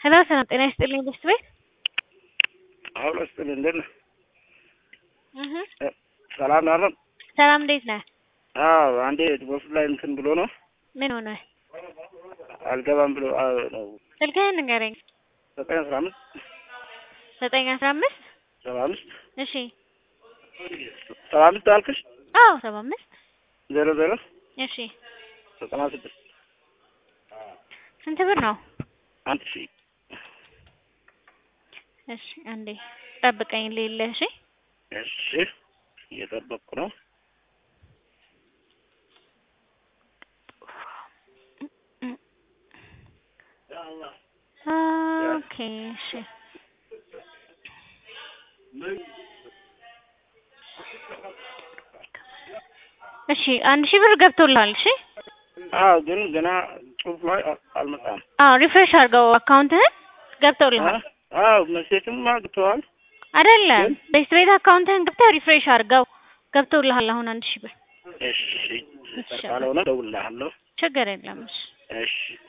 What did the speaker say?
ሄሎ ሰላም ጤና ይስጥልኝ ብስት ቤት አሁን ስጥል እንዴት ነህ? እህ ሰላም ነው አይደል? ሰላም እንዴት ነህ? አዎ አንዴ በሱ ላይ እንትን ብሎ ነው ምን ሆነ? አልገባም ብሎ አዎ ነው ስልክህን ንገረኝ። ዘጠኝ አስራ አምስት ዘጠኝ አስራ አምስት ሰባ አምስት እሺ ሰባ አምስት አልክሽ አዎ ሰባ አምስት ዜሮ ዜሮ እሺ ዘጠና ስድስት ስንት ብር ነው? አንድ ሺህ እሺ አንዴ ጠብቀኝ ሌለ እሺ እሺ እየጠበቅኩ ነው። ኦኬ እሺ እሺ አንድ ሺህ ብር ገብቶልሃል። እሺ አዎ ግን ገና ጽሁፍ ላይ አ- አልመጣም። አዎ ሪፍሬሽ አድርገው አካውንትህን ገብቶልሃል። አዎ መሴትም አግተዋል። አይደለም ቤስት ቤት አካውንትህን ገብተህ ሪፍሬሽ አድርገው ገብቶልሃል። አሁን አንድ ሺህ ብር እሺ ካልሆነ እደውልልሃለሁ። ችግር የለም። እሺ እሺ